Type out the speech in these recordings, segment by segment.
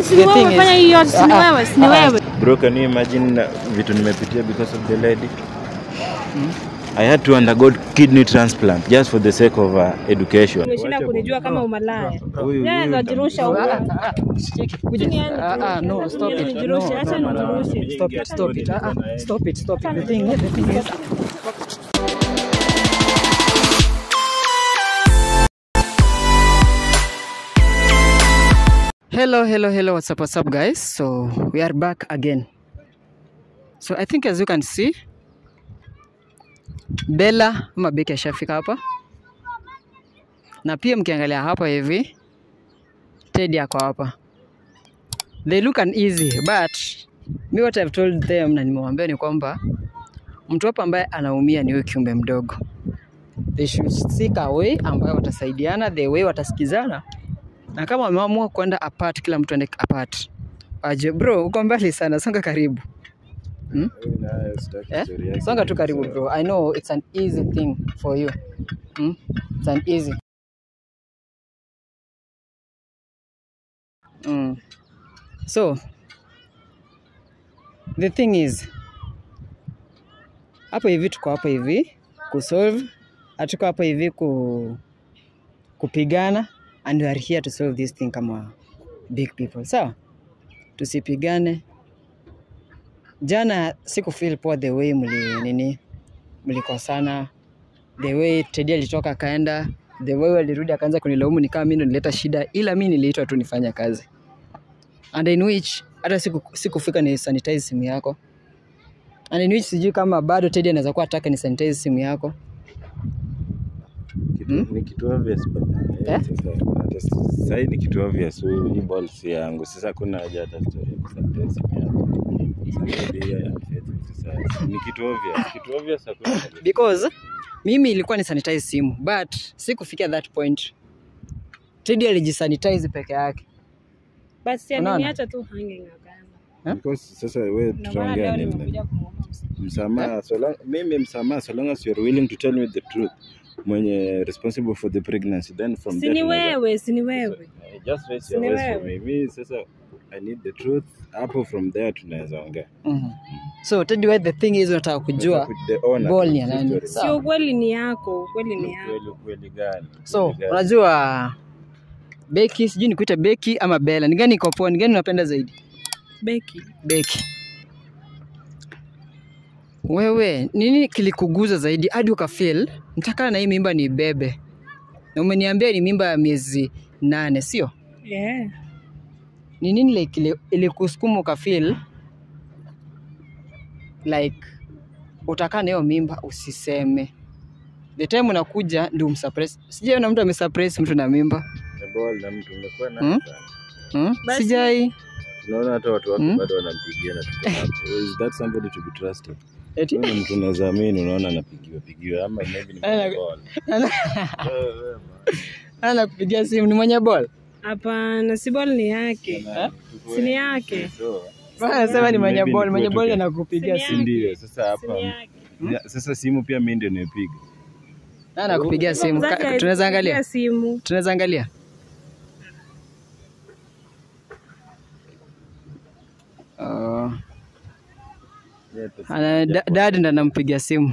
Si ni wewe thing is- umefanya hii yote, si ni Ah, ah, wewe, si ni ah, ah. wewe. Bro, can you imagine uh, vitu nimepitia because of the lady? I had to undergo kidney transplant just for the sake of uh, education. Umeshinda kunijua kama umalaya. Huyu- Yeye huyu ndo ajirusha huko. Ah, ah, cheki, kuja. Chini yani Ah, ah, no, nijirushe. stop it. Chini No, nijirushe, no, acha no, no. nijirushe. Stop it, stop it. Ah, ah, stop it, stop it. The thing, the thing is, Hello, hello, hello. What's up, what's up, guys? So we are back again. So I think as you can see, Bella ama Becky ashafika hapa, na pia mkiangalia hapa hivi Teddy ako hapa. They look uneasy but me what I've told them na nimewaambia ni kwamba mtu hapa ambaye anaumia ni huyu kiumbe mdogo. They should seek a way ambayo watasaidiana, the way watasikizana, na kama wameamua kwenda apart, kila mtu aende apart. Aje bro, uko mbali sana, songa karibu. Hmm? Eh? Songa tu karibu bro. I know it's an easy thing for you. Hmm? It's an easy. Mm. So the thing is hapo hivi tuko hapa hivi kusolve, hatuko hapa hivi ku, kupigana and we are here to solve this thing kama big people. Sawa? Tusipigane. Jana siku feel poa the way mli nini mlikosana, the way Teddy alitoka akaenda, the way alirudi akaanza kunilaumu ni kama mimi ndo nileta shida, ila mimi niliitwa tu nifanye kazi and in which hata siku sikufika ni sanitize simu yako and in which sijui kama bado Teddy anaweza kuwa ataka ni sanitize simu yako Kitu- Ni kitu obvious but, eh, Eh? sasa, hata s- sahi ni kitu obvious. Huyu- Hii ball si yangu. Sasa kuna haja hata story ya kusanitize simu yangu. Sasa ndio hiyo ya mfetu. Sasa ni kitu obvious. Kitu obvious hakuna. because mimi ilikuwa ni sanitize simu but sikufikia that point. Teddy alijisanitize peke yake. Basi si Unaona? aliniacha tu hanging akaenda. Because sasa wewe Ndio maana tutaongea leo nini? nimekuja kumwomba msamaha. msamaha so long, mimi msamaha so long as you are willing to tell me the truth mwenye responsible for the pregnancy then from Si there ni tunaweza- wewe, si ni wewe. Eh, just raise Si your ni voice for wewe. me mimi sasa i need the truth hapo from there tunaweza ongea Mhm. So Teddy, why the thing is unataka kujua The owner ball to ni ya the nani? story. Sawa. Sio ukweli ni yako, ukweli ni yako. Ukweli- ukweli gani So Ukweli gani? unajua Becky, sijui nikuita Becky ama Bella, ni gani iko poa, ni gani unapenda zaidi? Beki. Becky. Wewe nini kilikuguza zaidi hadi ukafeel mtakana na hii mimba ni bebe, na umeniambia ni mimba ya miezi nane, sio? Yeah. Ni nini like ili- ilikusukuma ukafeel like utakaa na hiyo mimba usiseme, the time unakuja ndio umsurprise. Sijaona mtu amesurprise mtu na mimba The ball na mtu umekuwa na Hmm? hmm? Basi- Sijai tunaona hata watu wako Hmm? bado wanampigia na tuko hapo is that somebody to be trusted eti Huyu ni mtu unaweza amini unaona anapigiwa pigiwa ama maybe ni Ana- ball Wewe, wewe, ana kupigia simu, ni mwenye ball Hapana, si ball ni yake. man. Si ni yake. So, Bana anasema ni mwenye Maybe ball, ni mwenye kwetu ball pia. anakupigia Si simu. si ndio sasa Si ni hapa yake. Ya, sasa simu pia mimi ndio nimepiga Na anakupigia simu. Ka- Mzazi Tunaweza alikupigia angalia? simu. Tunaweza angalia? Oh, ana da- dad ndo anampigia simu.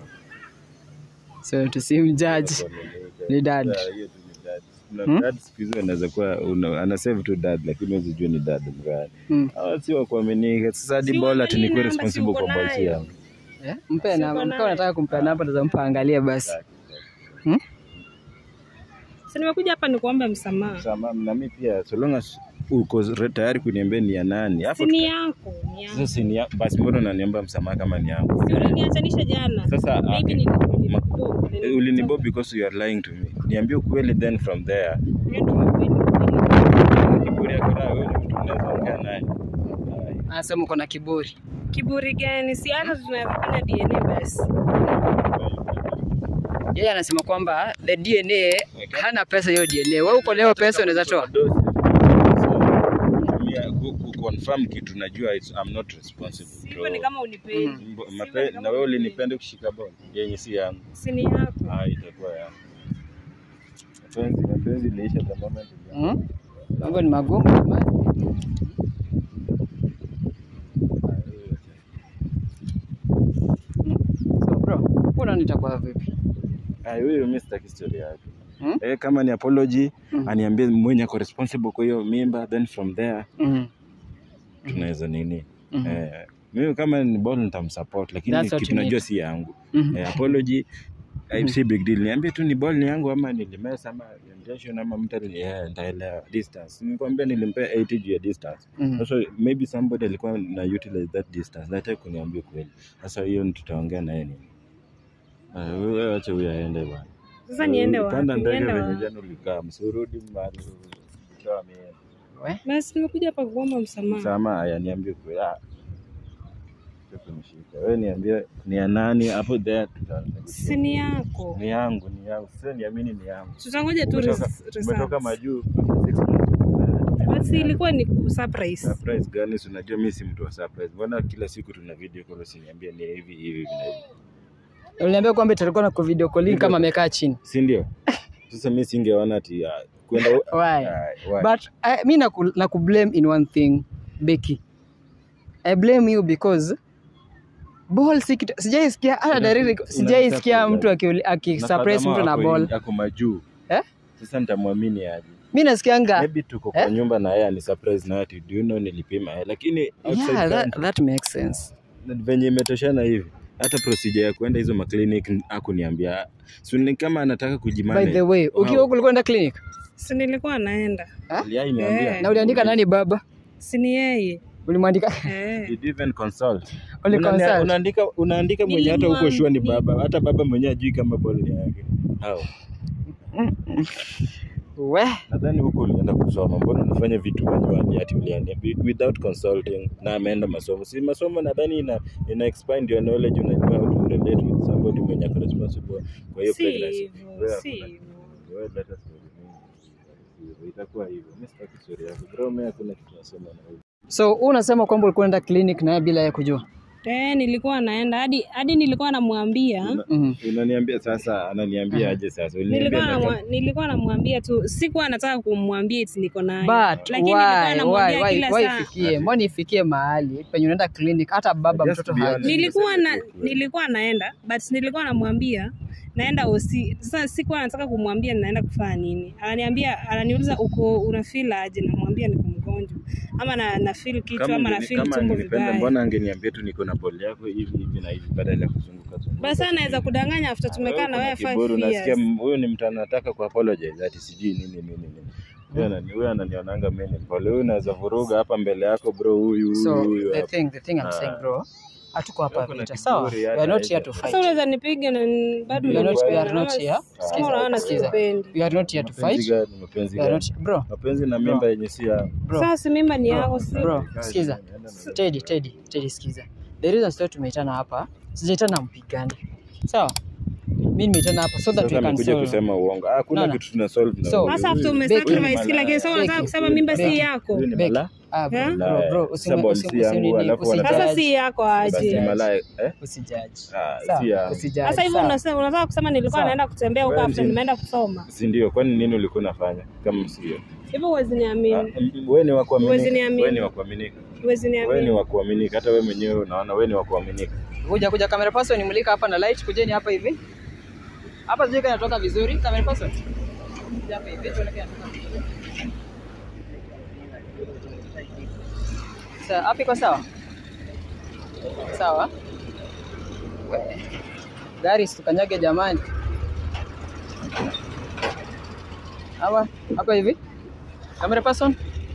So tusimjudge. Ni dad. Hmm? dad siku hizi anaweza kuwa una- ana save tu dad lakini huwezi jua ni dad mgani Hmm. hawa si wa kuaminika sasa hadi Si ball ati uangalie nikuwe namba, si responsible uko kwa ball si nayo. yangu Eh? Mpe namba. Siko Mpe unataka kumpea namba ndio mpa angalie basi. Hmm? Si nimekuja hapa nikuombe msamaha. Sama, na mimi pia so long as uko re- tayari kuniambia ni ya nani hapo Si ni yako, ni yako. sasa si ni ya- basi mbona unaniomba msamaha kama ni yangu Si uliniachanisha jana. Sasa, Maybe okay. nilikuwa- Ma- nilikuwa- Eh, ulinibo because you are lying to me niambie ukweli then from there Hiyo ndio ukweli, ukweli. kiburi yako nayo wewe ni mtu unaweza ongea naye Ai. Anasema uko na kiburi. Kiburi gani? Si hata tunafanya DNA basi. Yeye anasema kwamba the DNA hana pesa hiyo DNA. Wewe uko leo pesa unaweza toa. Mia- ku- ku- confirm kitu najua it's, I'm not responsible Hivyo ni kama unipendi. Mbo- Si mape- hivyo ni kama na wewe unipendi. ulinipenda kushika ball yenye si yangu Si ni yako. ah itakuwa yangu mapenzi mapenzi iliisha the moment ilianza. Hmm? Mambo ni magumu jamani. ball itakuwa vipi? Ah, huyo mimi sitaki story yake. Hmm? Eh, kama ni apology Hmm. aniambie mwenye ako responsible kwa hiyo mimba then from there Mhm. tunaweza nini. Mhm. Eh, mimi kama ni ball nitamsupport lakini That's what kitu you need. najua si yangu. Mhm. Eh, apology eh, si big deal. Niambie tu ni ball ni yangu ama nilimesa ama intention ama mtu ali- eh, nitaelewa distance. Nikwambia nilimpea 80 juu ya distance. Mhm. Sasa maybe somebody alikuwa na utilize that distance. Nataka kuniambia kweli. Sasa hiyo ni tutaongea naye nini? Ah, wewe acha huyo aende bwana. Sasa niende wapi? Panda ndege Niende venye wapi? jana ulikaa, msurudi mahali ulitoa mie. We? Basi nimekuja hapa kuomba msamaha. Sama haya niambie kweli. Ah. sio kunishika. Wewe niambie ni ya nani hapo there tuta Si ni yako. Ni yangu, ni yangu. Sasa niamini ni yangu. Tutangoja tu Umetoka- res- Umetoka results. majuu after six months. Basi ilikuwa ni surprise. Surprise gani? Si unajua mimi si mtu wa surprise. Mbona kila siku tuna video call usiniambie ni hivi hivi hivi na hivi. Uliniambia kwamba tulikuwa na video calling kama amekaa chini. Si ndio? Sasa mimi singeona ati ah, kwenda Why? Ah, why? But I, mi naku, naku blame in one thing Becky. I blame you because ball si kitu sijaisikia hata Una- direct una- sijaisikia una- mtu aki- akisurprise Na mtu na ako- ball. Ako majuu. Eh? Sasa nitamwamini aje? Mi nasikianga Maybe tuko kwa Eh? nyumba na yeye ani surprise na ati do you know nilipima eh, lakini outside yeah, that, country, that makes sense. venye imetoshana hivi hata procedure ya kuenda hizo maclinic akuniambia so ni kama anataka By kujimanage the way, ukiwa Wow. huko ulikuwa enda clinic Si nilikuwa naenda. Aliai niambia. Eh. na uliandika nani baba? Si ni yeye. Ulimwandika Eh. Did you even consult? Uli Unania- consult? Unaandika unaandika mwenye hata huko shua ni Nilimwambi- baba, hata baba mwenye ajui kama ball ni yake. Hao. we Nadhani huko ulienda kusoma, mbona unafanya vitu manually ati ulienda without consulting na ameenda masomo. Si masomo nadhani ina, ina expand your knowledge, unajua how to relate with somebody mwenye ako responsible kwa hiyo Si pregnancy. hivyo, Wewe si hakuna- hivyo. wewe leta story mingi. Itakuwa hivyo. Mimi sitaki story yako. Bro, mimi hakuna kitu nasema na wewe. so wewe unasema kwamba ulikuwa unaenda clinic na yeye bila ya kujua Eh, nilikuwa naenda hadi hadi nilikuwa namwambia Una- Mhm. Unaniambia sasa, ananiambia aje sasa? nilikuwa Uliniambia namwa- nataka- nilikuwa namwambia tu, sikuwa nataka kumwambia eti niko naye, but lakini nilikuwa why namwambia why why kila why saa. ifikie mbona ifikie mahali penye unaenda clinic hata baba Just mtoto be haji honest. nilikuwa na Niseme tu kweli. nilikuwa naenda but nilikuwa namwambia naenda osi sasa sikuwa nataka kumwambia ninaenda kufanya nini ananiambia ananiuliza uko una feel aje namwambia niko mgonjwa ama na, na feel kichwa Kama ama na angeni- feel kama tumbo angenipenda vibaya mbona angeniambia tu niko na ball yako hivi hivi na hivi badala ya kuzunguka zunguka. basi anaweza kudanganya after tumekaa na wewe Kuna 5 kiburi, unasikia years m- huyu ni mtu anataka ku apologize ati sijui nini nini nini. Huyu anani- Huyu ananionanga mimi ni mpole. Huyu unaweza vuruga hapa mbele yako bro, huyu huyu so huyu the hapa. thing the thing I'm Ah. saying bro hatuko hapa Kuna vita kiburi sawa hata we are not hizo. here to sasa fight unaweza nipiga na n- bado We are not- we are unaona- not here. kama unaona Sikiza. siupendi we are not here to Mapenzi fight gani? Mapenzi we are gani? not bro Mapenzi na mimba yenye si yangu. bro sasa si mimba ni yako si bro sikiza Teddy Teddy Teddy sikiza the reason sio tumeitana hapa sijaitana mpigane sawa mimi nimeitana hapa so that Sasa we can amekuja solve kusema uongo. Ah, Hakuna No, no. kitu tuna solve na So- huyu. sasa after Huyu- umesacrifice huyu ni kila kitu sasa malaya. unataka Becky, kusema mimba si Becky. yako Huyu ni Becky. malaya. ah bro Eh? bro bro Sasa usimu- ball usimu- si yangu, usinini- alafu usijudge. wanataka- sasa si yako Basi ni aje malaya. Eh? usijudge Ah, Sawa, si yangu. usijudge, sasa hivyo sawa. unasema unataka kusema nilikuwa Sawa. naenda kutembea huko Wewe after ndi- nimeenda kusoma si ndio? Kwani nini ulikuwa unafanya kama sio? hivyo huwezi niamini Wewe ni wa Huwezi kuaminika. niamini. Wewe ni wa kuaminika. huwezi Wewe ni niamini wa kuaminika. Hata wewe mwenyewe unaona wewe ni wa kuaminika. kuja kuja camera person nimulika hapa na light kujeni hapa hivi hapa sijui kama inatoka vizuri camera person Kuja hapa hivi tuone kama inatoka vizuri Sawa, hapa iko sawa sawa We. gari situkanyage jamani hapa hapa hivi camera person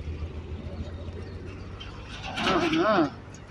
Aha.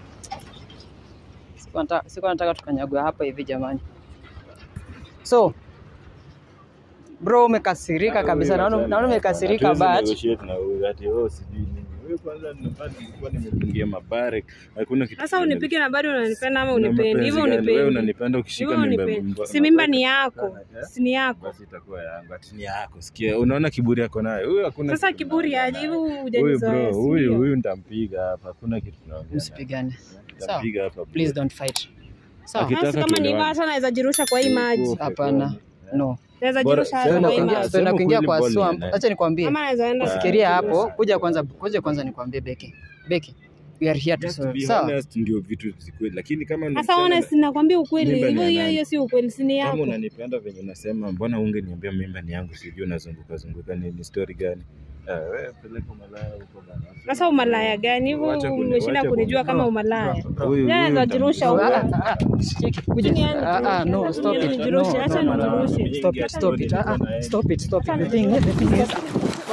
Sikuwa nataka- sikuwa nataka tukanyagwe hapa hivi jamani so bro umekasirika kabisa naona naona umekasirika Hatuwezi but negotiate na huyu ati oh sijui nini. Wewe kwanza nilikuwa nilikuwa nimefungia mabare. Hakuna kitu. sasa unipige na bado unanipenda ama Una unipendi mapenzi hivyo gani? Wewe unipendi unanipenda ukishika hivyo mimba. unipendi mimba- si mimba ni mabare. yako Eh? si ni yako Basi itakuwa yangu. Ati ni yako. Sikia, unaona kiburi yako nayo. Huyu hakuna. sasa kitu kiburi tunaongea aje naye. hivyo Huyu hujanizoea bro, si huyu ndio? huyu nitampiga hapa. Hakuna kitu tunaongea. naye. msipigane sawa Nitampiga hapa. bro. please don't fight sawa Aki- Basi Ukitaka kama ni hivyo tuelewane. hata naweza jirusha kwa hii maji hapana no naweza Bora- jirusha sema hata kwa hii kwamba- kuingia maji sema tuenda kuingia kweli kwa ball ni swamp nani? acha nikwambie ama naweza enda Ah. fikiria hapo kuja kwanza kuja kwanza nikwambie Beki Beki we are here to Just solve be sawa honest ndio vitu zikuwe lakini kama ni Sasa msichana- honest, nakwambia ukweli, Mimba ni hivyo ya hiyo nani? hiyo sio ukweli, si ni kama yako. unanipenda venye unasema mbona ungeniambia mimba ni yangu sijui unazunguka zunguka ni, ni story gani Ah, wewe peleka umalaya huko bana. Sasa umalaya gani hivyo? Wacha kuni- Umeshinda wacha kunijua kuni- kama umalaya. Huyu- Jana huyu ndajirusha nitamjua. huko. Ah, ah, ah, cheki, kuja. Chini yani Ah, ah, no, nijirushe. stop it. Chini No, nijirushe, no, acha no, no, nijirushe. Stop it, stop it. Ah, ah, stop it, stop it. The thing, the thing is,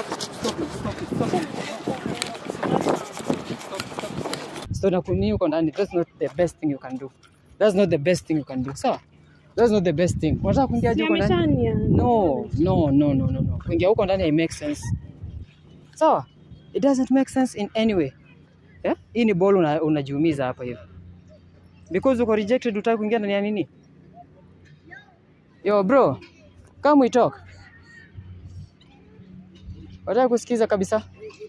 so na kuni uko ndani, that's not the best thing you can do. That's not the best thing you can do. Sawa? That's not the best thing. Unataka kuingia Si huko ndani? ameshania. No, no, no, no, no, no. Kuingia huko ndani it makes sense. Sawa? It doesn't make sense in any way. Eh? Hii ni ball una, unajiumiza hapa hivi. Because uko rejected utaki kuingia ndani ya nini? Yo bro, come we talk. Wataka kusikiza kabisa?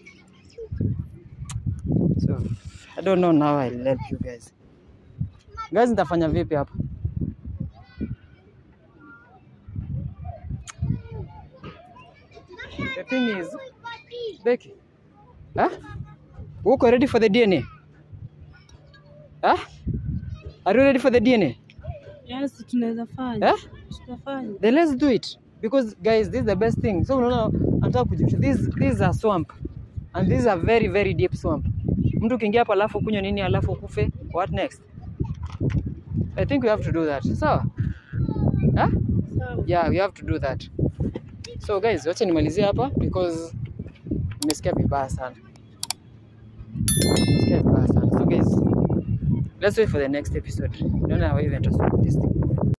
So, I don't know now I'll help you guys. Guys, nitafanya vipi hapa? The thing is, Becky, huh? Uko ready for the DNA? Huh? Are you ready for the DNA? Yes, tunaweza fanya. Eh? Tutafanya. Then let's do it. Because guys, this is the best thing. So unaona nataka kujificha. This this is a swamp. And this is a very very deep swamp. Mtu ukiingia hapa alafu kunywa nini alafu kufe, what next? I think we have to do that. Sawa? Huh? Sawa. Yeah, we have to do that. So guys, wacha nimalizie hapa because nimesikia vibaya sana. Nimesikia vibaya sana. So guys, let's wait for the next episode. Naona how even to solve this thing.